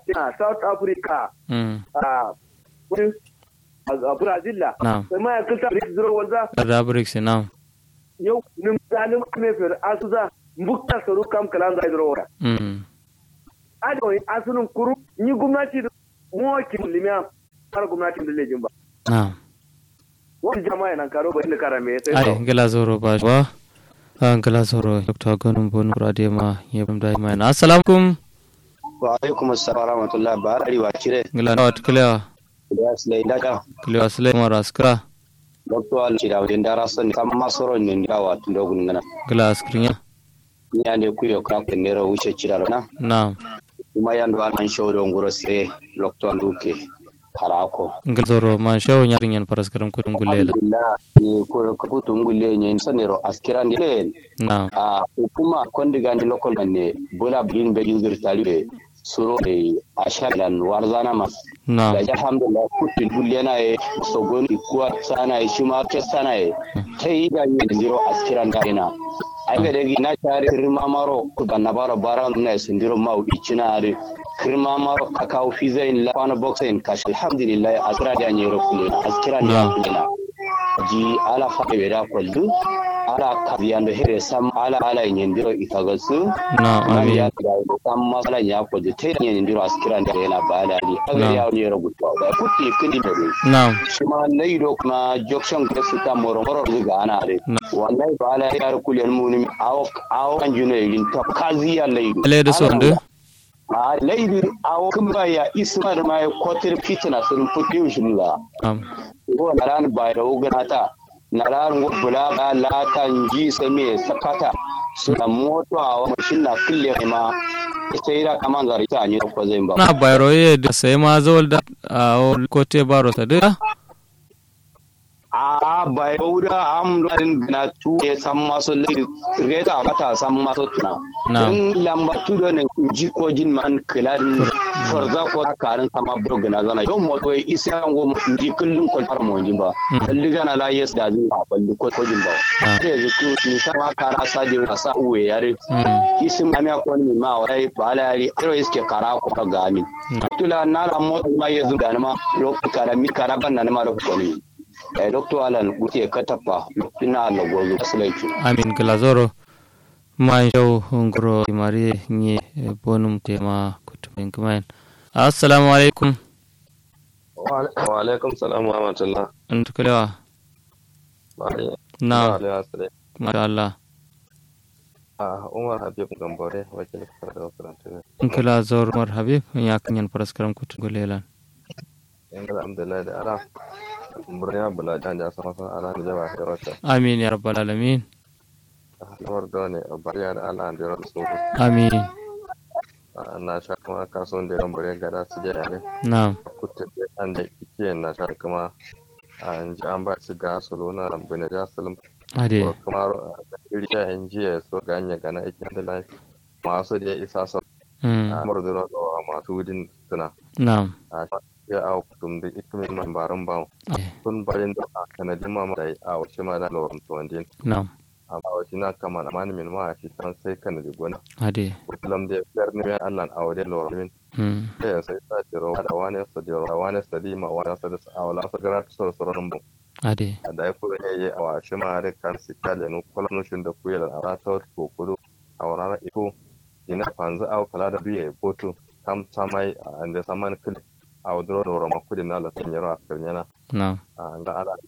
a south africa mm a wani a brazil la na'am sai ma ya kilta da zuro wanda da bricks na'am yau nim zalim kame fer asuza mbukta saru kam kalan zai zuro wanda mm ado asunun kuru ni gwamnati mo ki limiya har gwamnati da lejin ba na'am wani jama'a nan karo ba inda karame sai ai to gala zoro ba wa an gala zoro dr gonum bonu radio ma yebam dai mai assalamu alaikum wa alaikum assalam wa rahmatullahi ba ari wa kire gala na wat klewa da slay da ka klewa sule mara askra dokto al ci da wadin dara son kam masoro ne da wa tun dogun ngana gala askrinya ni ane ku yo ka ne ro wuce ci da na na'am kuma yan do an show do ngoro se dokto an duke harako gala zoro man shawo nyarin yan paraskaram kudum gulela alhamdulillah ni ko ko tun gulle ne sanero askiran ne na'am a hukuma kondiga ni local ne bola bin be yuzur talibe suro e ashalan warzana mas na'am da alhamdulillah kutin dullena e sogon ikuwa sana e shima ke sana e tai da ni ndiro askiran da ina ai ga dagi na tare kirma maro ku da nabara bara na sindiro mau icina are kirma maro kakao fizain la fana boxin kash alhamdulillah askira da ni ro kule askiran da Na'am. kule ji ala fa be da kullu ala kabiyando here sam ala ala nyendiro itagasu na'am Mali amin ya kira ko kan masala ya ko je tay ne ndiro askira da yana bala ni Na'am. aga ya ne ro gutwa da kutti kindi bari na'am shima laido kuma jokshan ga su ta moro moro ga ana re Na. wallahi ba ala ya kulen muni awo awo kan juno yin ta kazi ya laido ale da so ndu a laido awo kun ba ya isma da mai kotir fitna sun futti ushilla na'am ko naran ba da ugana ta naran bula ga latan ji same sakata suna moto a wa mashin na kulle ma sai da kaman zari ta ne ko zai ba na bayro ye da sai ma zawal da a kote baro ta da a bai bauda am ladin na tu e san maso lai reta mata san maso tuna Na. in lamba tu do ne ji ko jin man kiladin forza ko karin sama bro gana zana don mo to isa ngo ji kullun ko far mo jin ba dalli gana la yes da jin ba balli ko ko jin ba Na. sai ji ku ni sama kara sa di na sa uwe yare mm isin ma ko ni ma wai ba la yari iro iske kara ko ka gami tula na la mo ma yezu da ma lo kara mi kara ban na ma lo ko ni eh doctor alan guti ka tappa ina la gozo asalaiku amin gala zoro man shawo ngoro mari nye bonum tema kutumin kumain assalamu alaikum wa alaikum salam wa rahmatullah antu klewa Bari- na Bari Asale. masha Allah a umar habib gambore wakil da karanta nkila zor mar habib ya kanyan paraskaram kutu gulelan yan da alhamdulillah da ara murya bula jan ja sama san ala da jaba da wata amin ya rabbal alamin lamar da ne bariya da ala da rasu amin na sha kuma kasuwan da gambore gada su je ne na'am kuta da an da kike na sha kuma an ji an ba su ga solo na bane ja salim ade ko kuma iri ta yan jiya so ganye gana ikin da lafi masu da ya isa sa mm amur da rawa masu wudin suna na'am a ya a kutum da ikimin man barin ba ade kun barin da a kanadin ma da a wace ma da lawan tuwandin na'am amma wace na kama na mani min ma a shi kan sai kanadi gona ade kullum da yar ne ya Allah a wajen lawan min mm sai ya sai ta jiro da wani sa jiro da wani sa di ma wani sa da a wala sa gara ta sor soron bu ade da ya kula ya yi a wace ma da kan si kale no kullum shin da kuyar a rata ko kudu a wala iko ina fanzu a kula da biye botu tam tamai a da saman kili a wadro da rama kudi na la tanyaro a kirnyana na'am a ga ala